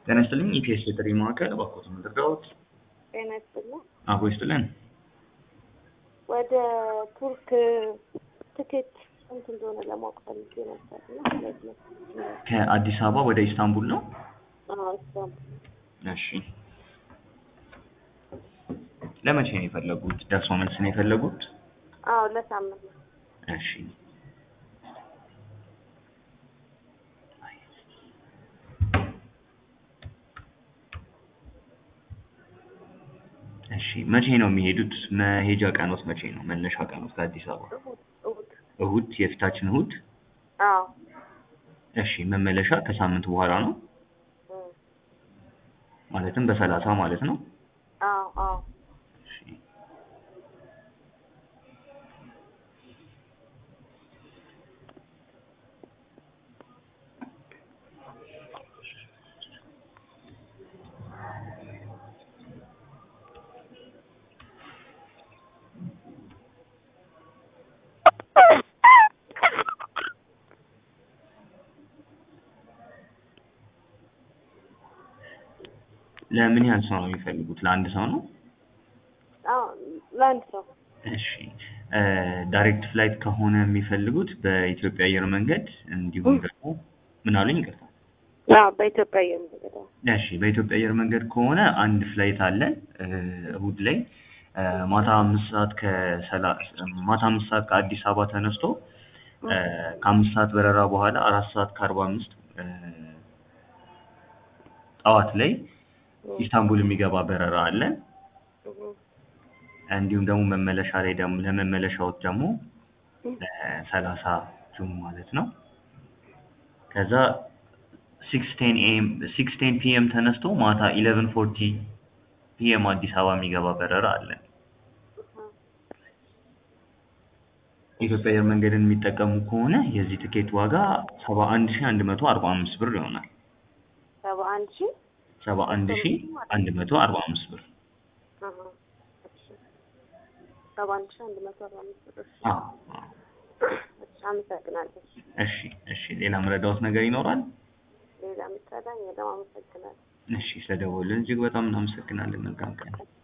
ጤና ይስጥልኝ ኢፒኤስ የጥሪ ማዕከል እባክዎትን ምንድረዎት? ጤና ይስጥልኝ። አቦ ይስጥልን። ወደ ቱርክ ትኬት ስንት እንደሆነ ለማወቅ ፈልጌ ነበር እና ሁለት መቶ ከአዲስ አበባ ወደ ኢስታንቡል ነው? አዎ ኢስታንቡል። እሺ ለመቼ ነው የፈለጉት? ደርሶ መልስ ነው የፈለጉት? አዎ ለሳምንት ነው። እሺ እሺ መቼ ነው የሚሄዱት? መሄጃ ቀኖት መቼ ነው? መነሻ ቀኖት ከአዲስ አበባ እሑድ እሑድ። እሁድ፣ የፊታችን እሁድ። አዎ እሺ መመለሻ ከሳምንት በኋላ ነው እም፣ ማለትም በሰላሳ ማለት ነው። አዎ አዎ እሺ ለምን ያህል ሰው ነው የሚፈልጉት? ለአንድ ሰው ነው? አዎ ለአንድ ሰው እሺ እ ዳይሬክት ፍላይት ከሆነ የሚፈልጉት በኢትዮጵያ አየር መንገድ እንዲሁም ደግሞ ምን አሉኝ? ይቅርታ። አዎ በኢትዮጵያ አየር መንገድ አዎ። እሺ በኢትዮጵያ አየር መንገድ ከሆነ አንድ ፍላይት አለን እ እሁድ ላይ እ ማታ አምስት ሰዓት ከሰላ ማታ አምስት ሰዓት ከአዲስ አበባ ተነስቶ እ ከአምስት ሰዓት በረራ በኋላ አራት ሰዓት ከአርባ አምስት እ ጠዋት ላይ ኢስታንቡል የሚገባ በረራ አለን። እም፣ እንዲሁም ደግሞ መመለሻ ላይ ደግሞ ለመመለሻዎች ደግሞ ሰላሳ ጁን ማለት ነው። ከዛ ሲክስ ቴን ኤም ሲክስ ቴን ፒኤም ተነስቶ ማታ ኢሌቨን ፎርቲ ፒኤም አዲስ አበባ የሚገባ በረራ አለን። የኢትዮጵያ አየር መንገድን የሚጠቀሙ ከሆነ የዚህ ትኬት ዋጋ ሰባ አንድ ሺህ አንድ መቶ አርባ አምስት ብር ይሆናል። ሰባ አንድ ሺህ ሰባ አንድ ሺህ አንድ መቶ አርባ አምስት ብር። አሃ፣ እሺ ሰባ አንድ ሺህ አንድ መቶ አርባ አምስት ብር። እሺ አዎ አዎ። እሺ አመሰግናለሁ። እሺ እሺ። ሌላ መረዳዎት ነገር ይኖራል? ሌላ የምትረዳኝ የለም። አመሰግናለሁ። እሺ ስለደወልን እጅግ በጣም እናመሰግናለን። መልካም ቀን።